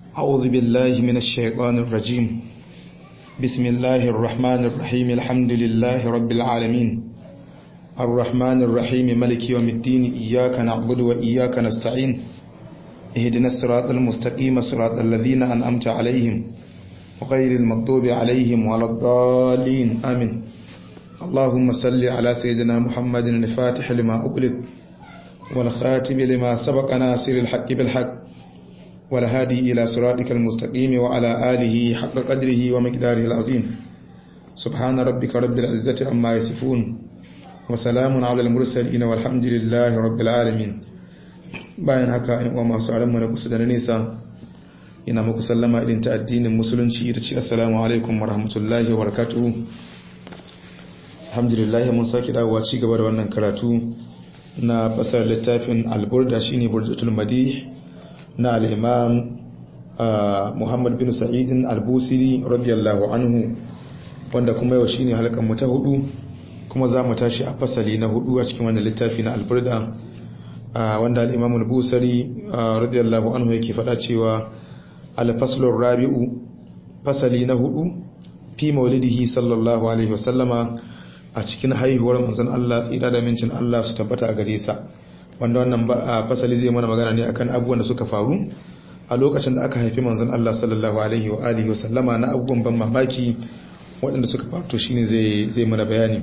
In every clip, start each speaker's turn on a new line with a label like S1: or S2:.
S1: أعوذ بالله من الشيطان الرجيم بسم الله الرحمن الرحيم الحمد لله رب العالمين الرحمن الرحيم ملك يوم الدين إياك نعبد وإياك نستعين اهدنا الصراط المستقيم صراط الذين أنأمت عليهم غير المغضوب عليهم ولا الضالين آمين اللهم صل على سيدنا محمد الفاتح لما أغلق والخاتم لما سبق ناصر الحق بالحق والهادي إلى صراطك المستقيم وعلى آله حق قدره ومقداره العظيم سبحان ربك رب العزة عما يصفون وسلام على المرسلين والحمد لله رب العالمين bayan haka in uwa masu aranmu na kusa da na nesa ina muku sallama irin ta addinin musulunci ita ce assalamu alaikum wa rahmatullahi wa barakatuhu alhamdulillah mun sake dawowa ci gaba da wannan karatu na fasar littafin alburda shine burdatul madih na al-imam Muhammad bin Sa'id al-Busiri radiyallahu anhu wanda kuma yau shine halkan mu ta hudu kuma za mu tashi a fasali na hudu a cikin wannan littafi na alburda wanda al-imam al-Busiri radiyallahu anhu yake faɗa cewa al-faslur rabi'u fasali na hudu fi maulidihi sallallahu alaihi wasallama a cikin haihuwar manzon Allah tsira da mincin Allah su tabbata a gare sa wanda wannan fasali zai mana magana ne akan abubuwan da suka faru a lokacin da aka haifi manzon Allah sallallahu alaihi wa alihi wasallama na abubuwan ban mamaki waɗanda suka faru to shine zai zai mana bayani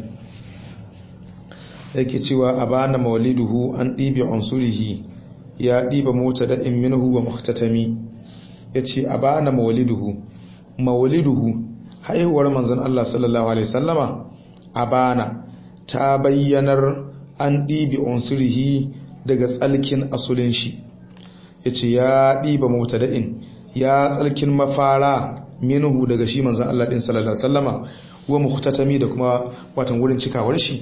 S1: yake cewa abana mauliduhu an dibi unsurihi ya diba mota da in minhu wa muhtatami yace abana mauliduhu mauliduhu haihuwar manzon Allah sallallahu alaihi wasallama abana ta bayyanar an ɗibi unsurihi daga tsalkin asulin shi ya ce ya ɗiba mutada'in ya tsalkin mafara minuhu daga shi manzan Allah ɗin sallallahu sallama wa muhtatami da kuma watan wurin cikawar shi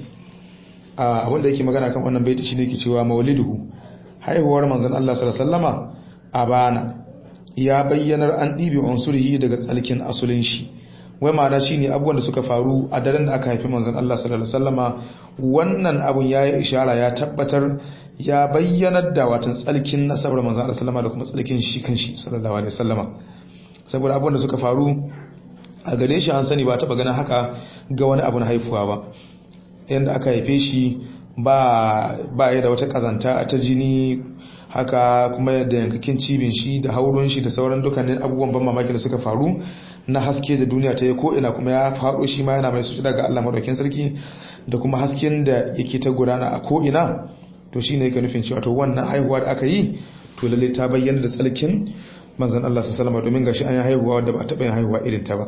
S1: a wanda yake magana kan wannan baiti shi ne ke cewa mauliduhu haihuwar manzan Allah sallallahu sallama abana ya bayyanar an ɗibi unsurihi daga tsalkin asulin shi wai ma'ana shine abubuwan da suka faru a daren da aka haifi manzon Allah sallallahu alaihi wasallama wannan abun yayi ishara ya tabbatar ya bayyanar da watan tsalkin nasabar manzon Allah sallama da kuma tsalkin shi kanshi sallallahu alaihi wasallama saboda abubuwan da suka faru a gare shi an sani ba taba ganin haka ga wani abu na haifuwa ba yanda aka haife shi ba ba ya da wata kazanta ta jini haka kuma yadda yankakin cibin shi da hauron shi da sauran dukkanin abubuwan ban mamaki da suka faru na haske da duniya ta yi ko'ina kuma ya faɗo shi ma yana mai suci daga Allah maɗaukin sarki da kuma hasken da yake ta gudana a ko'ina to shi ne yake nufin cewa to wannan haihuwa da aka yi to lalle ta bayyana da tsalkin manzan Allah su salama domin gashi an yi haihuwa wadda ba a taɓa yin haihuwa irin ta ba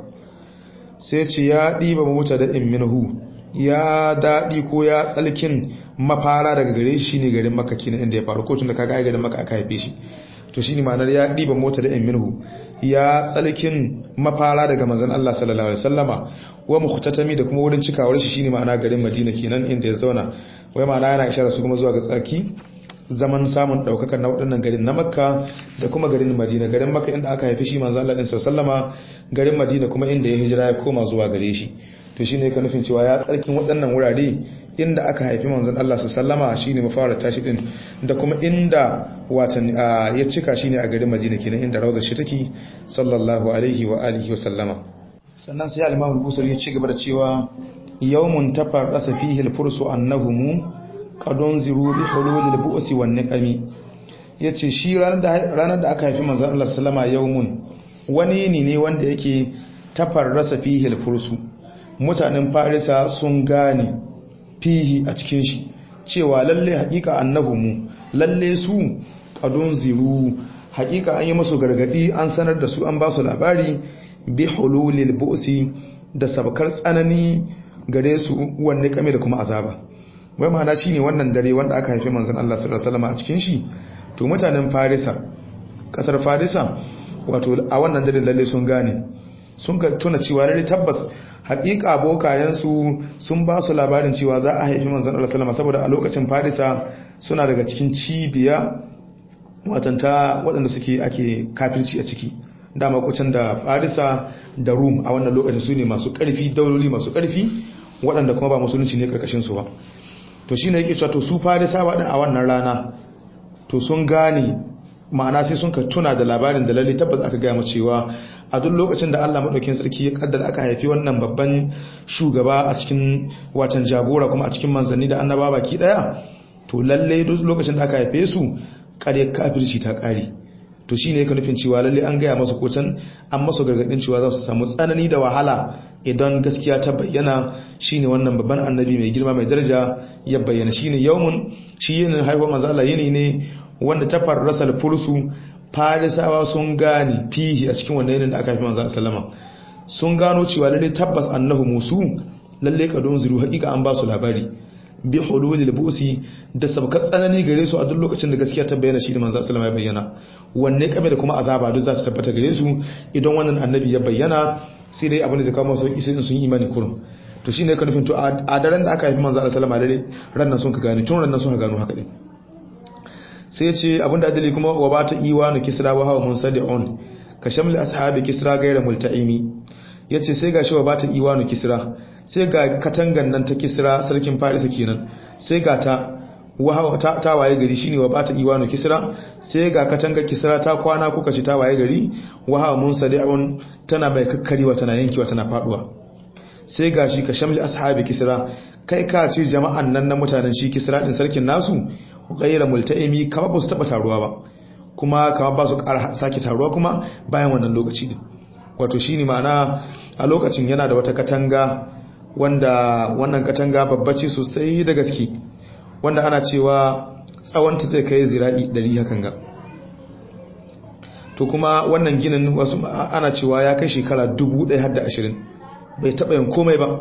S1: sai ce ya ɗiba mota da in minhu ya daɗi ko ya tsalkin mafara daga gare shi ne garin maka kenan inda ya faru ko tun da kaga ai garin maka aka haife shi to shine ma'anar ya ɗiba mota da in minhu ya tsalkin mafara daga manzon Allah sallallahu alaihi wasallama wa mukhtatami da kuma wurin cikawar shi shine ma'ana garin Madina kenan inda ya zauna wai ma'ana yana isharar su kuma zuwa ga tsarki zaman samun daukakar na waɗannan garin na Makka da kuma garin Madina garin Makka inda aka haifi shi manzon Allah sallallahu alaihi wasallama garin Madina kuma inda ya hijira ya koma zuwa gare shi to shine ka nufin cewa ya tsarkin waɗannan wurare inda aka haifi manzon Allah sallama shine mafara tashi din da kuma inda watan ya cika shine a garin Madina kenan inda rawdar shi take sallallahu alaihi wa alihi wa sallama sannan sai al-Imam al-Busari ya ci gaba da cewa yawmun tafarrasa fihi al-fursu annahum qadun ziru bi hulul al-bu'si wan niqami yace shi ranar da ranar da aka haifi manzon Allah sallama yawmun wani ne ne wanda yake tafarrasa fihi al-fursu mutanen Farisa sun gane fihi a cikin shi cewa lalle hakika annahumu lalle su qadun ziru hakika an yi musu gargadi an sanar da su an ba su labari bi hululil bu'si da sabkar tsanani gare su wanne kame da kuma azaba wai ma'ana shine wannan dare wanda aka haife manzon Allah sallallahu alaihi wasallam a cikin shi to mutanen Farisa kasar Farisa wato a wannan dare lalle sun gane sun ka tuna cewa lalle tabbas hakika abokayensu sun ba su labarin cewa za a haifi manzan Allah salama saboda a lokacin farisa suna daga cikin cibiya watanta waɗanda suke ake kafirci a ciki dama kucin da farisa da rum a wannan lokacin su ne masu ƙarfi dauloli masu ƙarfi waɗanda kuma ba musulunci ne ƙarƙashinsu ba to shi ne yake cewa to su farisa waɗanda a wannan rana to sun gane ma'ana sai sun ka tuna da labarin da lalle tabbas aka gaya mu cewa a duk lokacin da Allah madaukakin sarki ya kaddara aka haifi wannan babban shugaba a cikin watan jagora kuma a cikin manzanni da annaba baki daya to lalle duk lokacin da aka haife su kare kafirci ta kare to shine yake nufin cewa lalle an gaya masa kocan an masa gargadin cewa za su samu tsanani da wahala idan gaskiya ta bayyana shine wannan babban annabi mai girma mai daraja ya bayyana shine yawmun shi yin haihuwar manzo Allah yini ne wanda ta farrasa fursu farisawa sun gane fihi a cikin wannan yinin da aka haifi manzo sallama sun gano cewa lalle tabbas annahu musu lalle kadon zuru hakika an ba su labari bi hululil busi da sabkar tsanani gare su a duk lokacin da gaskiya ta bayyana shi da manzo sallama ya bayyana wanne kame da kuma azaba duk za ta tabbata gare su idan wannan annabi ya bayyana sai dai abin da zai kawo masu sauki sai sun yi imani kurum to shine ka nufin to a daren da aka haifi manzo sallama lalle ran nan sun ka gane tun ran nan sun ka gano haka din sai ce abinda adali kuma wa ba ta iwa na kisra wa hawa munsadi'un ka shamli ashabi kisra gaira multa'imi yace sai ga shi wa ba ta iwa na kisra sai ga katangan nan ta kisra sarkin farisa kenan sai ga ta wa ta, ta waye gari shine wa ba ta iwa na kisra sai ga katangar kisra ta kwana kuka ci ta waye gari wa hawa munsadi'un tana mai kakkarewa tana yankewa tana faduwa sai ga shi ka shamli ashabi kisra kai ka ce jama'an nan na mutanen shi kisra din sarkin nasu gaira multa'imi kama ba su taba taruwa ba kuma kama ba su ƙara sake taruwa kuma bayan wannan lokaci din wato shine ma'ana a lokacin yana da wata katanga wanda wannan katanga babbace sosai da gaske wanda ana cewa tsawonta zai kai zira'i 100 hakan ga to kuma wannan ginin wasu ana cewa ya kai shekara 1020 bai taba yin komai ba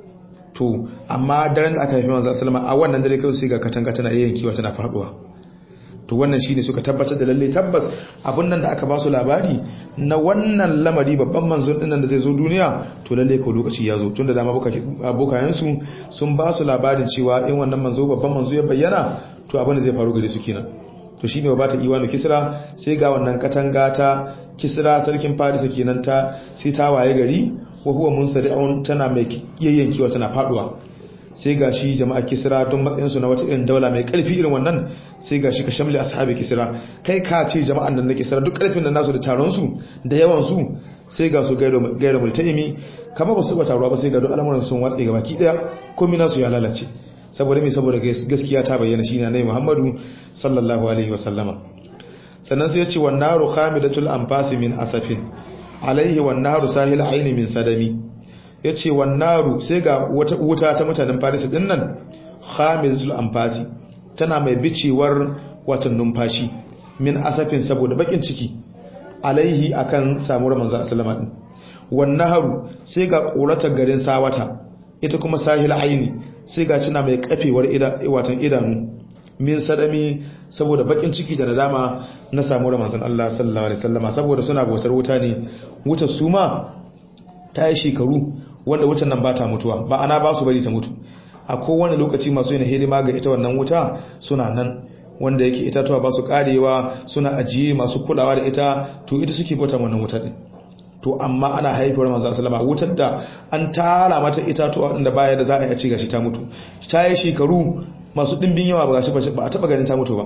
S1: to amma daren da aka haifi manzo sallama a wannan dare kai sai ga katanga tana yankewa tana faduwa to wannan shine suka tabbatar da lalle tabbas abun nan da aka ba su labari na wannan lamari babban manzo din nan da zai zo duniya to lalle ko lokaci ya zo tunda dama abokayen su sun ba su labarin cewa in wannan manzo babban manzo ya bayyana to abin da zai faru gare su kenan to shine ba ta iwanu kisra sai ga wannan katanga ta kisra sarkin farisa kenan ta sai ta waye gari wa huwa munsadi'un tana mai yayyankiwa tana faduwa sai gashi jama'a kisra don matsayin su na wata irin daula mai karfi irin wannan sai gashi ka shamli ashabi kisra kai ka ce jama'an nan na kisra duk karfin nan nasu da taron su da yawan su sai ga su gairo multaimi kama ba su ba taruwa ba sai ga duk al'amuran sun watsa ga baki daya komai nasu ya lalace saboda me saboda gaskiya ta bayyana shine annabi Muhammadu sallallahu alaihi wa sallama sannan sai ya ce wan naru khamidatul anfasi min asafin alaihi wan naru sahil aini min sadami yace wan naru sai ga wata wuta ta mutanen Paris din nan khamidatul anfasi tana mai bicewar watan numfashi min asafin saboda bakin ciki alaihi akan samuwar manzo sallama din wan naharu sai ga koratar garin sawata ita kuma sahil aini sai ga cina mai kafewar watan idanu min sadami saboda bakin ciki da nadama na samu da manzon Allah sallallahu alaihi wasallama saboda suna bautar wuta ne wutar su ma ta yi shekaru wanda wutar nan ba ta mutuwa ba ana ba su bari ta mutu a kowane lokaci masu yin hidima ga ita wannan wuta suna nan wanda yake itatuwa ba su karewa suna ajiye masu kulawa da ita to ita suke bautar wannan wutar din to amma ana haifar manzo sallama wutar da an tara mata itatuwa inda baya da za a yi a ci gashi ta mutu ta yi shekaru masu dimbin yawa ba gashi ba a taba ganin ta mutu ba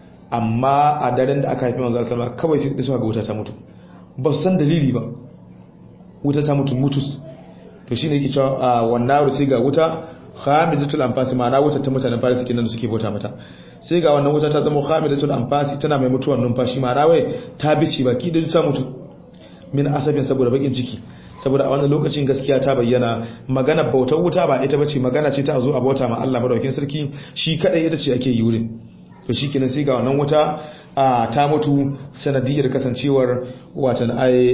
S1: amma a daren da aka haifi manzo sallama kawai sai da suka ga wuta ta mutu ba su san dalili ba wuta ta mutu mutus to shine yake cewa wannan rusi ga wuta khamidatul anfasi ma'ana wuta ta mutanen farisi kenan da suke bauta mata sai ga wannan wuta ta zama khamidatul anfasi tana mai mutuwar numfashi ma'ana wai ta bici baki da ta mutu min asabin saboda bakin ciki saboda a wannan lokacin gaskiya ta bayyana magana bautar wuta ba ita bace magana ce ta zo a bauta ma Allah madaukakin sarki shi kadai ita ce ake yi wurin to shikenan sai ga wannan wuta ta mutu sanadiyar kasancewar watan ai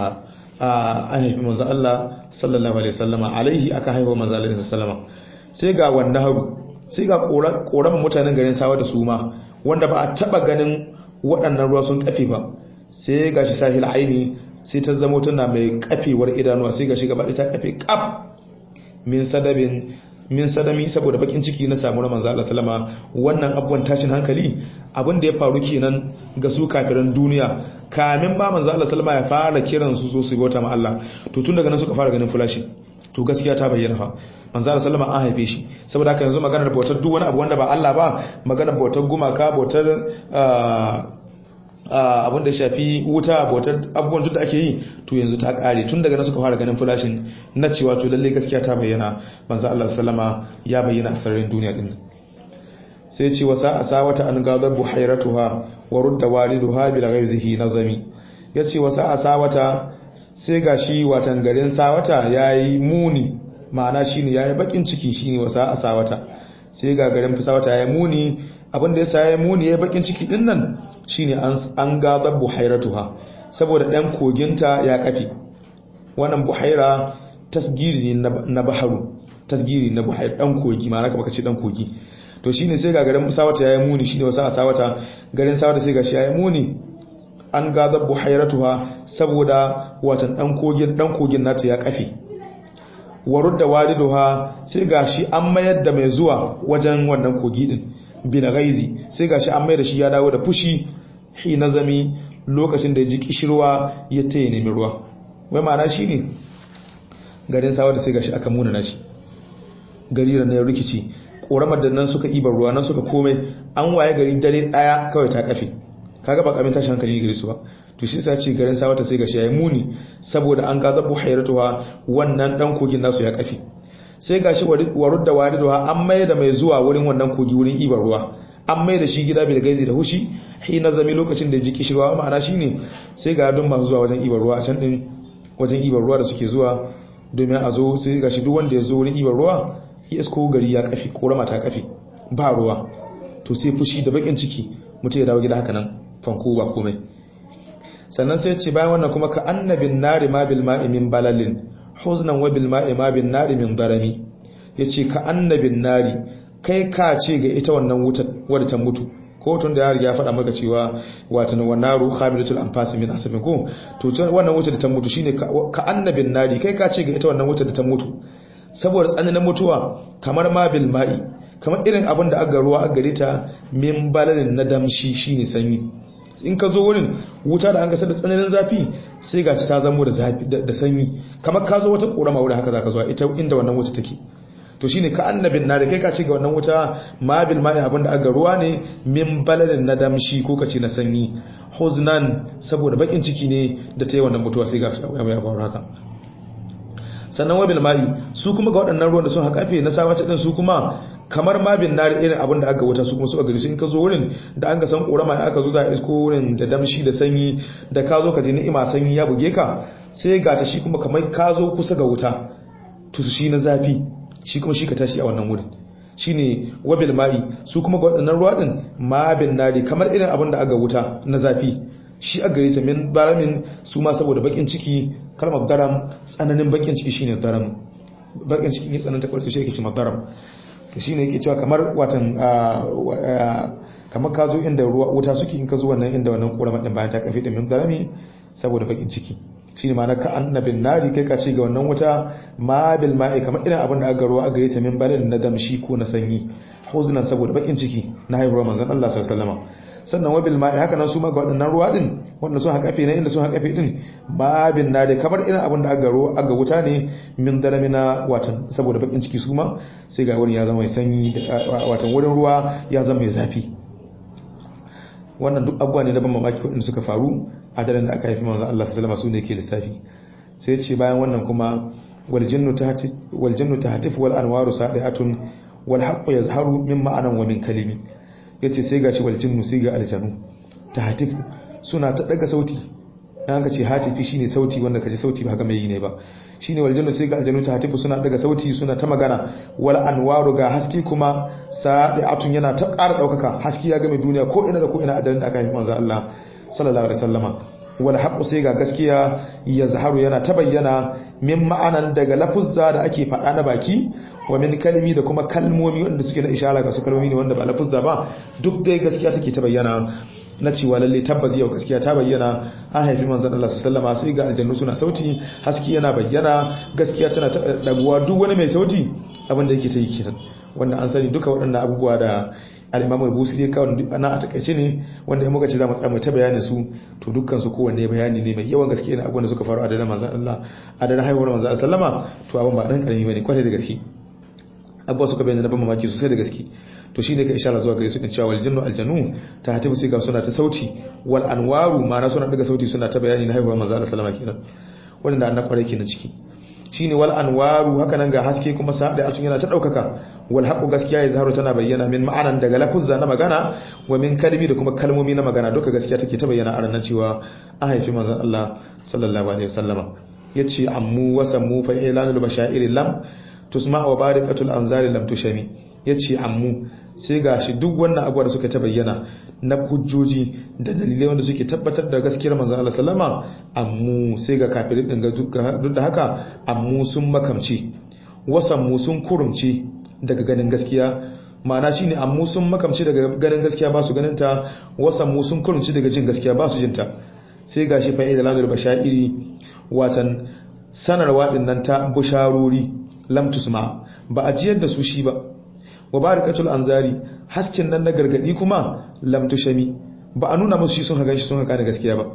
S1: an haifi manzo Allah sallallahu alaihi wasallama alaihi aka haifa manzo Allah sallallahu alaihi wasallama sai ga wannan haru sai ga koran mutanen garin sawa da suma wanda ba a taba ganin waɗannan ruwa sun kafe ba sai ga shi sahil aini sai ta zama tana mai kafewar idanuwa sai ga shi gaba ta kafe kaf min sadabin min sadami saboda bakin ciki na samu manzo Allah sallama wannan abubuwan tashin hankali abin da ya faru kenan ga su kafiran duniya kamin ba manzo Allah sallama ya fara kiran su zo su bauta ma Allah to tun daga nan suka fara ganin fulashi to gaskiya ta bayyana fa manzo Allah sallama an haife shi saboda haka yanzu maganar bautar duk wani abu wanda ba Allah ba maganar bautar gumaka bautar abin da ya shafi wuta bautar abubuwan duk da ake yi to yanzu ta kare tun daga nan suka fara ganin flashin na cewa to lalle gaskiya ta bayyana manzo Allah sallama ya bayyana a sararin duniya din sai ce wasa asawata an gadar buhairatuha wa rudda waliduha bil ghaizihi nazami yace wasa asawata sai gashi watan garin sawata yayi muni ma'ana shine yayi bakin ciki shine wasa asawata sai ga garin sawata yayi muni abinda yasa yayi muni yayi bakin ciki din nan shine an an gadar buhairatuha saboda dan koginta ya kafi wannan buhaira tasgiri na baharu tasgiri na buhaira dan kogi ma'ana kamar kace dan kogi to shine sai ga garin sawata yayi muni shine wasa a sawata garin sawata sai gashi yayi muni an gazar buhairatuha saboda watan dan kogin dan kogin nata ya kafe warud da waliduha sai gashi an mayar da mai zuwa wajen wannan kogi din bil ghaizi sai gashi an mayar da shi ya dawo da fushi hi nazami lokacin da ya ji kishirwa ya taye nemi ruwa wai ma'ana shine garin sawata sai gashi aka muna nashi gari da na rikici ƙoramar da nan suka ibar ruwa nan suka komai an waye gari dare ɗaya kawai ta kafe kaga ba kamin tashin hankali gare su ba to shi sa ce garin sawata sai gashi yayi muni saboda an gaza buhairatuha wannan dan kogin nasu ya kafe sai gashi warud da wariduha an mai da mai zuwa wurin wannan kogi wurin ibar ruwa an mai da shi gida bil gaizi da hushi hina zami lokacin da ji kishirwa ma'ana shine sai ga dun masu zuwa wajen ibar ruwa a can din wajen ibar ruwa da suke zuwa domin a zo sai gashi duk wanda ya zo wurin ibar ruwa ya isko gari ya kafi korama ta kafi ba ruwa to sai fushi da bakin ciki mutum ya dawo gida haka nan fanko ba komai sannan sai ce bayan wannan kuma ka annabin nari ma bil ma'i min balalin huznan wa bil ma'i ma bin nari min darami yace ka annabin nari kai ka ce ga ita wannan wutar wadda ta mutu ko tun da ya riga faɗa maka cewa watan wanaru khamilatul anfas min asabin ko to wannan wutar da ta mutu shine ka annabin nari kai ka ce ga ita wannan wutar da ta mutu saboda tsananin mutuwa kamar ma bil ma'i kamar irin abin da aka ruwa aka gare ta min balalin na damshi shine sanyi in ka zo wurin wuta da an gasa da tsananin zafi sai gaci ta zamo da zafi da sanyi kamar ka zo wata korama wurin haka zaka zuwa ita inda wannan wuta take to shine ka annabin na da kai ka ce ga wannan wuta ma bil ma'i abin da aka ruwa ne min balalin na damshi ko kace na sanyi huznan saboda bakin ciki ne da ta yi wannan mutuwa sai gashi ya faru haka sannan wabil ma'i su kuma ga waɗannan ruwan da sun haƙafe na sawace ɗin su kuma kamar ma bin nari irin abin da aka wuta su kuma su a gari su in ka zo wurin da an ga san ƙorama ya aka zo za a isko wurin da damshi da sanyi da ka zo ka ji ni'ima sanyi ya buge ka sai ga ta shi kuma kamar ka zo kusa ga wuta to shi na zafi shi kuma shi ka tashi a wannan wurin shine wabil ma'i su kuma ga waɗannan ruwa ɗin ma bin nari kamar irin abin da aka wuta na zafi shi a gare ta min baramin su ma saboda bakin ciki kalmar daram tsananin bakin ciki shine daram bakin ciki ne tsananta kwarsu shi yake shi daram to shine yake cewa kamar watan kamar ka zo inda ruwa wuta suke in ka zo wannan inda wannan kurama din bayan ta kafe da min darami saboda bakin ciki shine ma na ka annabin nari kai ka ce ga wannan wuta ma bil ma'i kamar irin abin da aka ruwa a gare ta min balin na damshi ko na sanyi huznan saboda bakin ciki na haihuwar manzon Allah sallallahu alaihi wasallam sannan wabil ma'i haka nan su ma ga waɗannan ruwa din wanda sun haƙafe na inda sun haƙafe din babin na da kamar irin abin da aka ruwa aka wuta ne min dalamina watan saboda bakin ciki su ma sai ga wurin ya zama mai sanyi watan wurin ruwa ya zama mai zafi wannan duk abubuwa ne na ban mamaki waɗanda suka faru a daren da aka haifi manzon Allah sallallahu alaihi wasallam su ne ke lissafi sai ce bayan wannan kuma wal jinnu tahtif wal jinnu tahtif wal anwaru sadiatun wal haqqu yazharu min ma'anan wa min kalimi ya ce sai ga shi waljinnu sai ga aljanu ta hatifu suna ta daga sauti yan ka ce hatifi shine sauti wanda kaji sauti ba haka mai yi ne ba shine waljinnu sai ga aljanu ta hatifu suna daga sauti suna ta magana wal anwaru ga haski kuma sadi'atun yana ta ƙara daukaka haski ya game duniya ko ina da ko ina a daren da aka yi manzo Allah sallallahu alaihi wasallama wal haqqu sai ga gaskiya ya zaharu yana ta bayyana min ma'anan daga lafuzza da ake faɗa na baki wa min kalmi da kuma kalmomi wanda suke na ishara ga su kalmomi ne wanda ba lafuzza ba duk dai gaskiya take ta bayyana na cewa lalle tabbas yau gaskiya ta bayyana an haifi manzon Allah sallallahu alaihi sai ga aljannu suna sauti haski yana bayyana gaskiya tana daguwa duk wani mai sauti abin da yake ta yi kiran wanda an sani duka waɗannan abubuwa da al-Imam al-Busiri kawai ana a takaice ne wanda in muka ce za mu tsaya ta bayanin su to dukkan su kowanne bayani ne mai yawan gaske ne abubuwan da suka faru a daren manzon Allah a daren haihuwar manzon sallama to abin ba dan karami bane kwatai da gaske abubuwa suka bayyana na ban mamaki sosai da gaske to shine ka ishara zuwa gare su din cewa wal jinnu aljanu ta hatibu sai ga suna ta sauti wal anwaru ma'ana suna daga sauti suna ta bayani na haihuwar manzo Allah sallama kenan wanda annabi kware kenan ciki shine wal anwaru haka nan ga haske kuma sa da atun yana ta daukaka wal haqu gaskiya ya zaharu tana bayyana min ma'anan daga lafuzza na magana wa min kalmi da kuma kalmomi na magana duka gaskiya take ta bayyana a ranar cewa an haifi manzon Allah sallallahu alaihi wasallama yace ammu wa sammu fa ilanul bashair lam tusma wa barikatul anzari lam tushami yace ammu sai gashi duk wannan abuwa da suka ta bayyana na hujjoji da dalilai wanda suke tabbatar da gaskiyar manzon Allah sallama ammu sai ga kafirin din ga duk da haka ammu sun makamci wasan mu sun kurumci daga ganin gaskiya ma'ana shine ammu sun makamci daga ganin gaskiya ba su ganin ta wasan mu sun kurumci daga jin gaskiya ba su jin ta sai gashi fa'ida lamir bashairi watan sanarwa din nan ta busharori lam tusma ba a jiyar da su shi ba wa barakatul anzari hasken nan na gargadi kuma lam tushami ba a nuna musu shi sun haga shi sun haka da gaskiya ba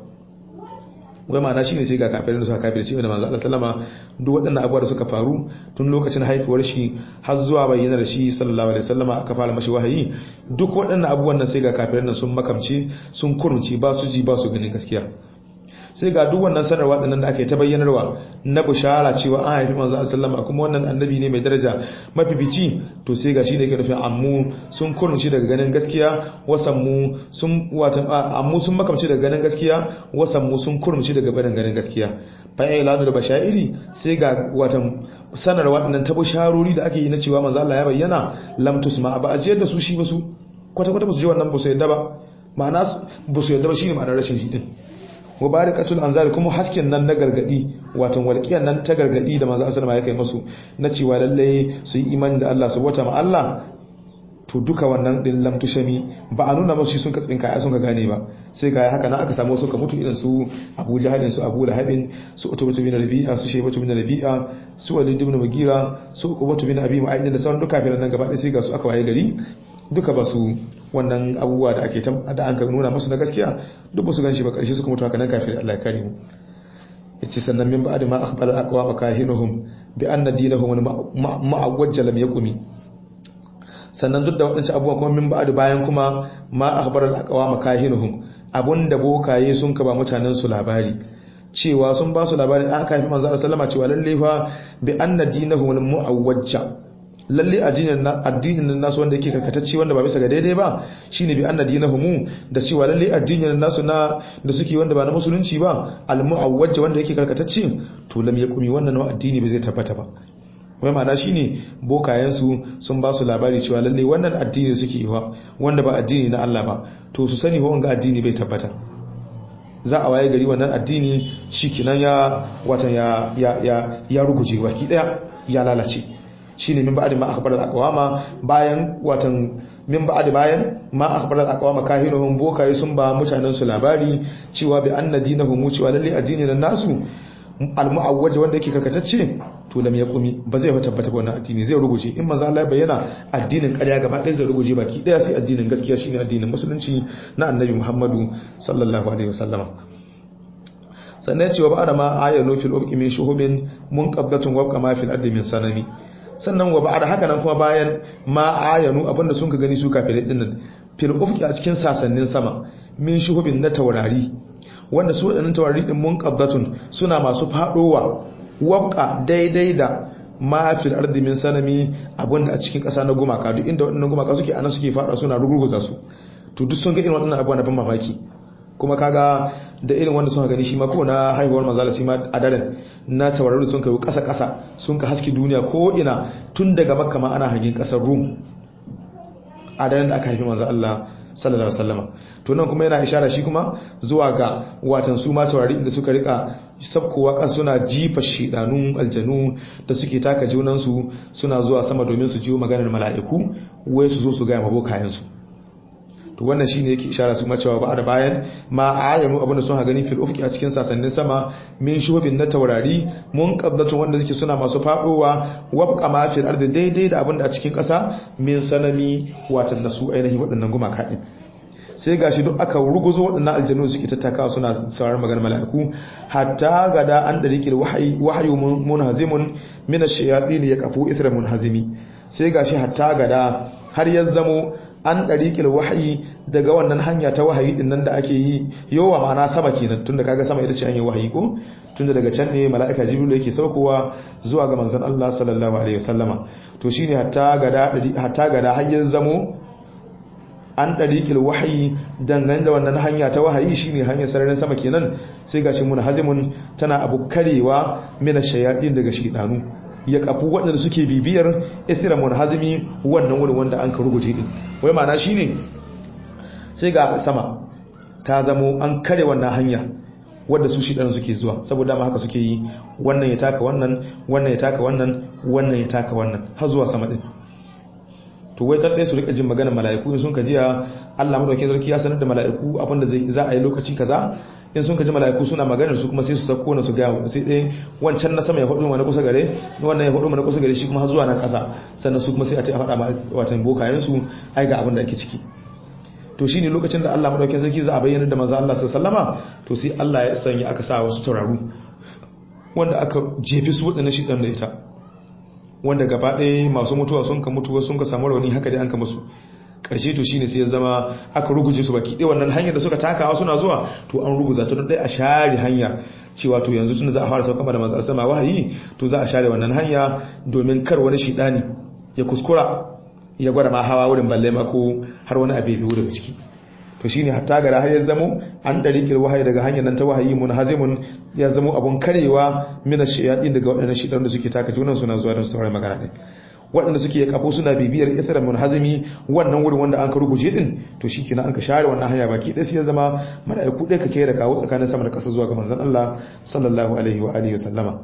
S1: wai ma'ana shine sai ga kafirin da suka kafirce da manzo Allah sallama duk waɗannan abubuwa da suka faru tun lokacin haifuwar shi har zuwa bayyanar shi sallallahu alaihi wasallama aka fara mashi wahayi duk waɗannan abubuwan nan sai ga kafirin nan sun makamce sun kurunci ba su ji ba su ganin gaskiya sai ga duk wannan sanarwa dinnan da ake ta bayyanarwa na bushara cewa an haifi manzo sallama kuma wannan annabi ne mai daraja mafifici to sai ga shi ne ke nufin ammu sun kurunci daga ganin gaskiya wasan mu sun watan ammu sun makamci daga ganin gaskiya wasan mu sun kurunci daga barin ganin gaskiya fa ai lanu da bashairi sai ga watan sanarwa dinnan ta busharori da ake yi na cewa manzo Allah ya bayyana lam tusma ba a jiyar da su shi ba su kwata kwata ba su ji wannan ba su yadda ba ma'ana ba su yadda ba shine ma'anar rashin shi din mubarakatul anzar kuma hasken nan na gargadi watan walƙiyar nan ta gargadi da manzo sallama ya kai musu na cewa lalle su yi imani da Allah su wata ma Allah to duka wannan din lam tushami ba a nuna musu sun ka tsinka ya sun ka gane ba sai ga haka nan aka samu su ka mutu irin su Abu Jahl su Abu Lahab su Utbah bin Rabi'a su Shaybah bin Rabi'a su Walid bin Mughira su Uqbah bin Abi Mu'ayyid da sauran duka firan nan gaba ɗaya sai ga su aka waye gari duka ba su wannan abubuwa da ake da an ka nuna musu na gaskiya duk ba su ganshi ba karshe suka mutu haka nan kafin Allah ya kare mu yace sannan min ba'da ma akhbara aqwa makahinuhum bi anna dinahum ma'awwaj lam yaqumi sannan duk da wadannan abubuwa kuma min ba'da bayan kuma ma akhbara aqwa makahinuhum abunda bokaye sun ka ba mutanen su labari cewa sun ba su labarin aka haifi manzo sallama cewa lalle fa bi anna dinahum mu'awwajja lalle addinin nan nasu wanda yake karkatacce wanda ba bisa ga daidai ba shine bi anna dinahum da cewa lalle addinin nasu na da suke wanda ba na musulunci ba al-mu'awwaj wanda yake karkatacce to lam yaqumi wannan addini bai zai tabbata ba wai ma'ana shine bokayen su sun ba su labari cewa lalle wannan addini suke yi wanda ba addini na Allah ba to su sani ho wanga addini bai tabbata za a waye gari wannan addini shikenan ya watan ya ya ya ruguje baki daya ya lalace shine min ba'di ma akhbara al-aqwama bayan watan min ba'di bayan ma akhbara al-aqwama kahinuhum bokaye sun ba mutanen su labari cewa bi anna dinahum cewa lalle addinin nasu al-mu'awwaj wanda yake karkatacce to lam yaqumi ba zai tabbata ba wannan addini zai ruguje in manzo Allah ya bayyana addinin ƙarya gaba ɗaya zai ruguje baki ɗaya sai addinin gaskiya shine addinin musulunci na annabi Muhammadu sallallahu alaihi wasallama sannan cewa ba da ma ayanu fil ubqi min shuhubin munqaddatun wa kama fil ardi min sanami sannan wa ba'da haka nan kuma bayan ma ayanu abinda sun ka gani su kafirai din nan fil ufqi a cikin sasannin sama min shuhubin na taurari wanda su wadannan taurari din munqaddatun suna masu fadowa wabqa daidai da ma fil ardi min sanami abinda a cikin kasa na gumaka duk inda wadannan gumaka suke ana suke fada suna rugurguza su to duk sun ga irin wadannan abubuwa na ban mamaki kuma kaga da irin wanda suka gani shi ma ko na haihuwar manzala shi ma a daren na tauraru sun kai kasa kasa sun ka haske duniya ko ina tun daga makka ma ana hagin kasar rum a daren da aka haifi manzo Allah sallallahu alaihi wasallama to nan kuma yana ishara shi kuma zuwa ga watan su ma taurari inda suka rika sabkowa kan suna jifa shidanun aljanu da suke taka junan su suna zuwa sama domin su jiwo maganar mala'iku wai su zo su ga mabokayen su to wannan shine yake ishara su macewa ba da bayan ma ayanu abinda sun ha gani fil ufqi a cikin sasannin sama min shubin na taurari mun qaddatun wanda suke suna masu fadowa wabqa ma fil ardi daidai da abinda a cikin kasa min sanami watan nasu ainihi waɗannan gumaka din sai gashi duk aka ruguzo waɗannan aljanu suke tattakawa suna sauraron maganar mala'iku hatta gada an dariqil wahyi wahyu munhazimun min ash-shayatin yaqafu isra munhazimi sai gashi hatta gada har ya zamo an dariqil wahyi daga wannan hanya ta wahayi din nan da ake yi yowa ma'ana sama kenan tunda kaga sama ita ce hanyar wahayi ko tunda daga can ne mala'ika jibril yake saukowa zuwa ga manzon Allah sallallahu alaihi wasallama to shine hatta gada hatta gada har ya zamo an ɗariƙil wahayi dangane da wannan hanya ta wahayi shine hanyar sararin sama kenan sai gashi mun hazimun tana abu karewa mina shayaɗin daga shidanu ya kafu waɗanda suke bibiyar isra mun hazimi wannan wurin wanda an ka ruguje din wai ma'ana shine sai ga sama ta zamo an kare wannan hanya wadda su shidanu suke zuwa saboda ma haka suke yi wannan ya taka wannan wannan ya taka wannan wannan ya taka wannan har zuwa sama din to wai kadai su rika jin magana mala'iku in sun ka jiya Allah madaukakin sarki ya sanar da mala'iku abinda zai za a yi lokaci kaza in sun ka ji mala'iku suna maganar su kuma sai su sako na su ga sai dai wancan na sama ya hudu mana kusa gare wannan ya hudu mana kusa gare shi kuma har zuwa nan kasa sannan su kuma sai a ce a faɗa ma watan bokayen su ai ga abin da ake ciki to shine lokacin da Allah madaukakin sarki za a bayyana da manzo Allah sallallahu alaihi wasallama to sai Allah ya sanya aka sa wasu tauraru wanda aka jefi su wadannan shi dan da ita wanda gaba ɗaya masu mutuwa sun ka mutuwa sun ka samu rauni haka dai an ka musu ƙarshe to shine sai ya zama aka ruguje su baki ɗaya wannan hanyar da suka takawa suna zuwa to an ruguza ta don ɗaya a share hanya cewa to yanzu tun za a fara sauka da masu sama wahayi to za a share wannan hanya domin kar wani shidani ya kuskura ya gwada ma hawa wurin balle ma ko har wani abu ya daga ciki to shine hatta gara har ya zamo an dariƙil wahayi daga hanyar nan ta wahayi mun hazimun ya zamo abun karewa mina shayadin daga waɗannan shidan da suke taka junan suna zuwa don sauran magana ne waɗanda suke ya kafo suna bibiyar isra mun hazimi wannan wurin wanda an ka ruguje din to shikenan an ka share wannan hanya baki ɗaya sai ya zama mala'iku ɗaya ka kera kawo tsakanin sama da ƙasa zuwa ga manzon Allah sallallahu alaihi wa alihi wa sallama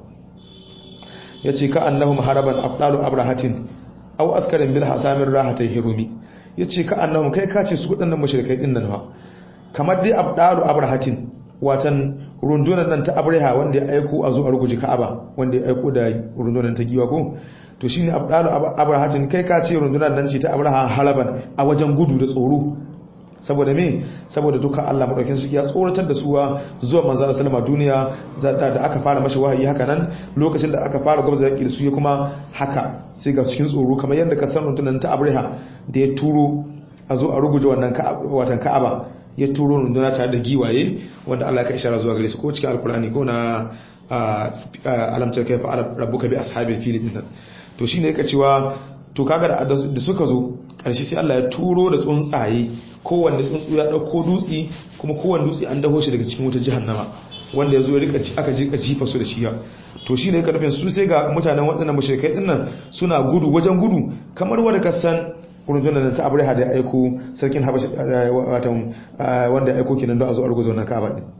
S1: yace ka annahum haraban afdalu abrahatin aw askarin bil hasamin rahatai hirumi yace ka annahum kai ka ce su waɗannan mushrikai din nan fa kamar dai abdalu abrahatin watan rundunar nan ta abraha wanda ya aiko a zo a ruguje ka'aba wanda ya aiko da rundunar ta giwa ko to shine abdalu abrahatin kai ka ce rundunar nan ce ta abraha halaban a wajen gudu da tsoro saboda me saboda duka Allah madaukakin sarki ya tsoratar da suwa zuwa manzo Allah sallama duniya da aka fara mashi wahayi haka nan lokacin da aka fara gwamnati yaki da su ya kuma haka sai ga cikin tsoro kamar yadda ka san rundunar ta Abraha da ya turo a zo a ruguje wannan watan Ka'aba ya turo runduna tare da giwaye wanda Allah ka ishara zuwa gare su ko cikin alkurani ko na alamtar kai fa rabbuka bi ashabil fil din to shine yake cewa to kaga da suka zo karshe sai Allah ya turo da tsuntsaye kowanne tsuntsu ya dauko dutse kuma kowanne dutse an daho shi daga cikin wutar jahannama wanda ya zo ya rika aka jika jifa su da shi ya to shine yake nufin su sai ga mutanen waɗannan mushrikai dinnan suna gudu wajen gudu kamar wanda ka san rundunar ta abriha da ya aiko sarkin habashi watan wanda ya aiko kenan don a zo a ruguzo na kaba din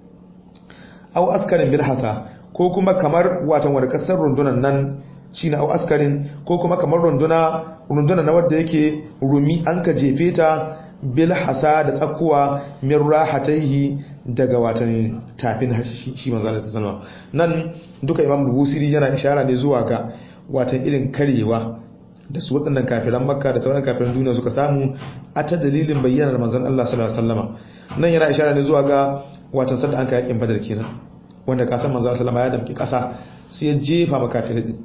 S1: aw askarin bil hasa ko kuma kamar watan wanda kasar rundunar nan shine aw askarin ko kuma kamar runduna runduna na wanda yake rumi an ka jefe ta bil hasa da tsakuwa min rahataihi daga watan tafin shi manzo Allah sallallahu nan duka imam busiri yana ishara ne zuwa ga watan irin karewa da su waɗannan kafiran makka da sauran kafiran duniya suka samu a ta dalilin bayyanar manzon Allah sallallahu alaihi wasallama nan yana ishara ne zuwa ga watan sanda an kai yakin badar kenan wanda ka san manzon Allah ya damki ƙasa sai ya jefa makafirai din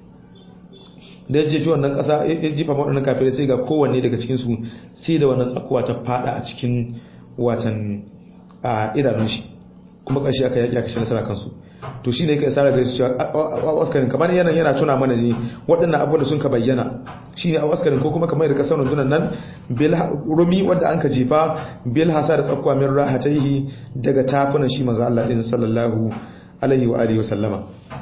S1: da ya jefi wannan ƙasa ya jefa waɗannan kafirai sai ga kowanne daga cikin su sai da wannan tsakuwa ta fada a cikin watan idanun shi kuma ƙarshe aka yaki aka shi nasara kansu to shi ne ka isara gare su cewa awaskarin kamar yana yana tuna mana ne waɗannan abubuwan da sun ka bayyana shi ne awaskarin ko kuma kamar da kasar rundunan nan rumi wanda an ka jefa bil hasa da tsakuwa min rahataihi daga tafunan shi maza Allah ɗin sallallahu alaihi wa alihi wa sallama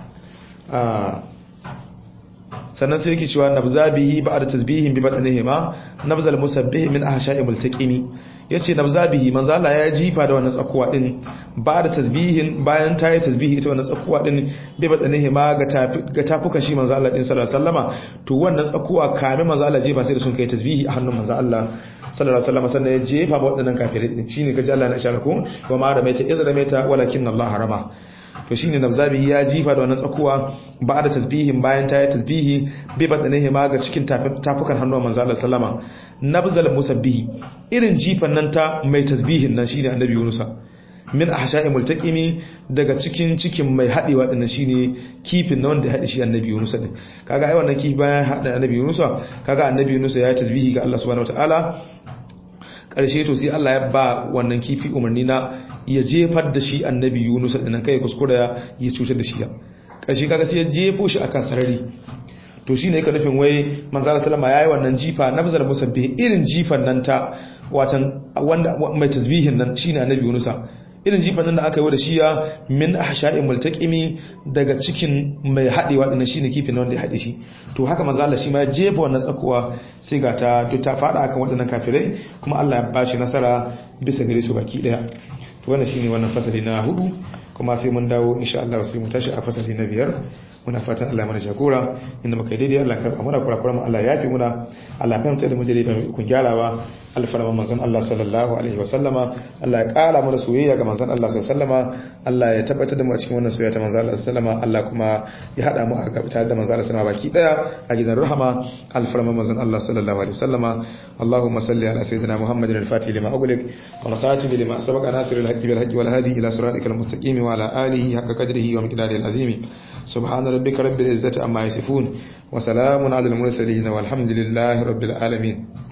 S1: sannan sai yake cewa nabzabihi ba'da tasbihin bi badanihi ma nabzal musabbih min ahsha'i multaqimi yace nabzabihi manzo Allah ya jifa da wannan tsakuwa din ba'da tasbihin bayan ta yi tasbihi ita wannan tsakuwa din bi badanihi ma ga tafi ga tafuka shi manzo Allah din sallallahu alaihi wasallama to wannan tsakuwa kame manzo Allah jifa sai da sun kai tasbihi a hannun manzo Allah sallallahu alaihi wasallama sannan ya jefa ba waɗannan kafirai din shine kaji Allah na ishara ko wa ma ramaita iz ramaita walakin Allah harama to shine nabzabihi ya jifa da wannan tsakuwa ba da tasbihin bayan ta yi tasbihi bi badanihi ma ga cikin tafukan hannuwan manzo Allah sallama nabzal musabbihi irin jifan nan ta mai tasbihin nan shine annabi Yunusa min ahsha'i multaqimi daga cikin cikin mai haɗewa ɗin shine kifin na wanda ya haɗe shi annabi Yunus din kaga ai wannan kifi bayan haɗa annabi Yunus kaga annabi Yunus ya yi tasbihi ga Allah subhanahu wataala ƙarshe to sai Allah ya ba wannan kifi umarni na ya jefar da shi annabi Yunus din kai kuskura ya cutar da shi ƙarshe kaga sai ya jefo shi akan sarari to shine yake nufin wai manzo sallama yayi wannan jifa nabzal musabbi irin jifan nan ta watan wanda mai tasbihin nan shine annabi Yunus irin jifan nan da aka yi da shiya min ahsha'in multaqimi daga cikin mai hadewa dinnan shine kifin wanda ya hade shi to haka manzo Allah shi ma ya jefa wannan tsakuwa sai ga ta duk ta fada akan waɗannan kafirai kuma Allah ya bashi nasara bisa gare su baki daya to wannan shine wannan fasali na hudu kuma sai mun dawo insha Allah sai mu tashi a fasali na biyar muna fatan Allah mana jagora inda muka daidai Allah karba muna kurakuran mu Allah yafi muna Allah ya fahimta da mu daidai ba kun gyarawa alfarman manzon Allah sallallahu alaihi wa sallama Allah ya kara mana soyayya ga manzon Allah sallallahu alaihi wa sallama Allah ya tabbatar da mu a cikin wannan soyayya ta manzon Allah sallallahu alaihi wa sallama Allah kuma ya hada mu a gaba tare da manzon Allah sallallahu alaihi baki daya a gidan rahama alfarman manzon Allah sallallahu alaihi wa sallama Allahumma salli ala sayyidina Muhammadin al-fatih lima ughliq wal khatim lima sabaqa nasir al-haqqi bil haqqi wal hadi ila siratikal mustaqim wa ala alihi haqqa qadrihi wa miqdarihi al-azim سبحان ربك رب العزة عما يصفون وسلام على المرسلين والحمد لله رب العالمين